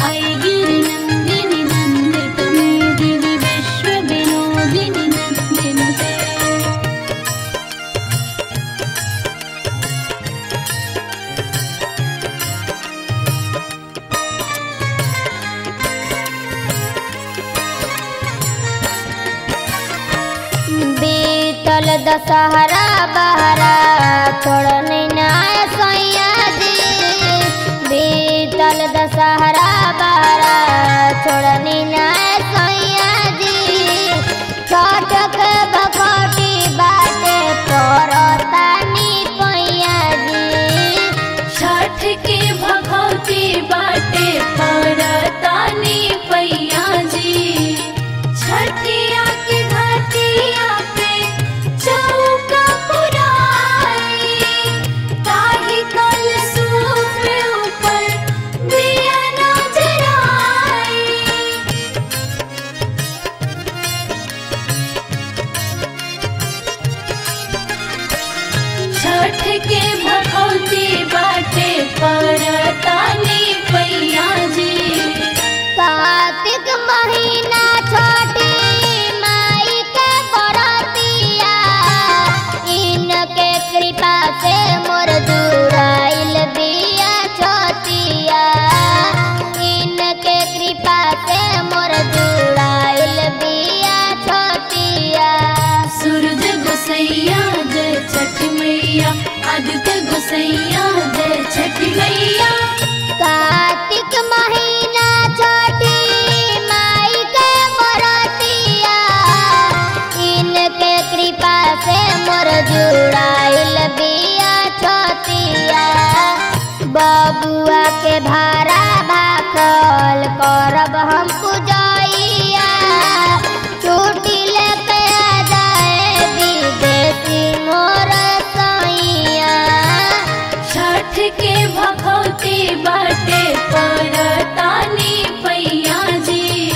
ऐ गिरिनन्दिनि नन्दितमेदिनि विश्वविनोदिनि नन्दिनुते बीतल दशहरा बहरा छोड़ने नाय सैया जी बीतल दशहरा बहरा छोड़ने नाय सैया जी छठ के भखौटी बाटे परतानी पैया जी छठ के भगवती बाटे परतानी पैया जी छठिया के घाटिया पे चौका पुराई ताही कल सूप ऊपर दिया न जराई छठ के भगवती बाटे परतानी पैया जी कार्तिक महीना छोटी माई के बरतिया इनके कृपा से मोर जुड़ाइल बिया छोटिया इनके कृपा से मोर जुड़ाइल बिया छोटिया सूरज गोसैया जय छठ मैया आदित्य गोसैया जय छठ मैया कार्तिक महीना छोटी माई के बरतिया इनके कृपा से मोर जुड़ाइल बिया छोटिया बबुआ के भारा भाखल करब हम पूजैया छुट्टी लेके आ जाए विदेशी मोर सैया छठ के भगवती बाटे परतानी पैया जी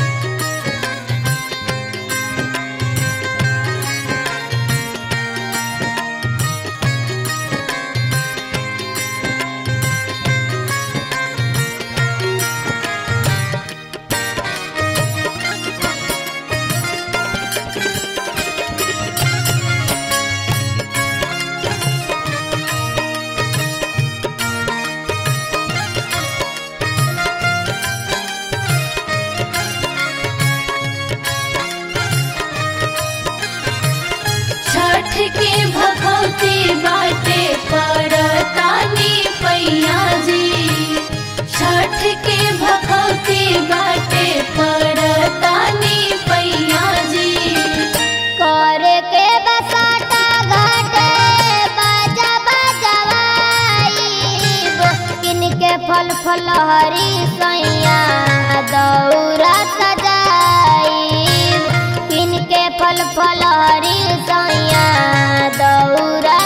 छठ के भगवती बाटे परतानी पैया जी छठ के भगवती बाटे परतानी पैया जी करे के बसाटा घाटे बाजा बजवाई किनके फल फल हरी सैया दौरा सजाई किनके फल फल हरी सैया दौरा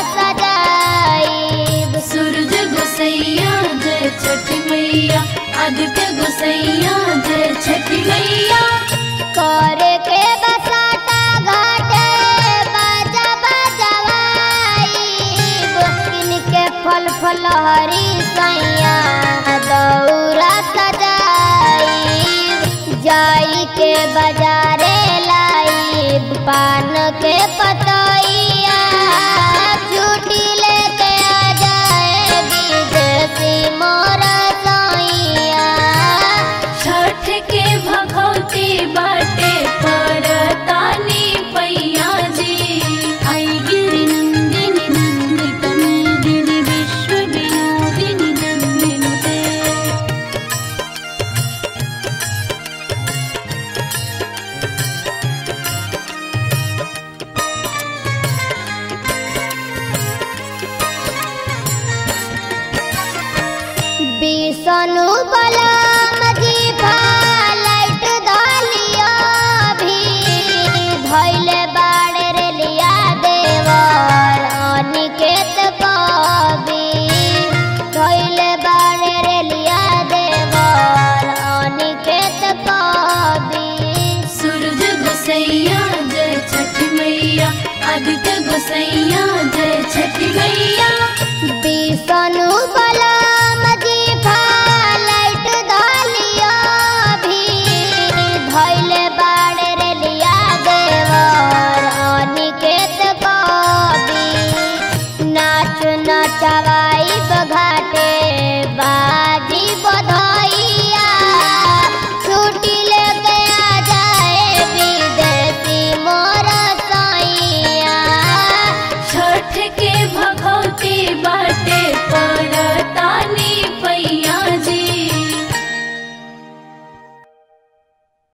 सजाई सूरज गोसैया जय छठ मैया आदित्य गोसैया जय छठ मैया करे के बसाटा घाटे बाजा बजवाई किनके फल फल हरी सैया दौरा सजाई जाई के बाजारे लाई पान के पतैया छुट्टी लेके आ जाए विदेशी मोर सैया छठ के भगवती बाटे परतानी पैया जी ऐ गिरिनन्दिनि नन्दितमेदिनि विश्वविनोदिनि नन्दिनुते बिसनु बलम जी लाइट दलिया भी धैले बाड़े रे लिया देवर अनिकेत कवि धैले बाड़े रे लिया देवर अनिकेत कवि सूरज गोसैया जय छठ मैया आदित्य गोसैया जय छठ मैया बिसनु बलम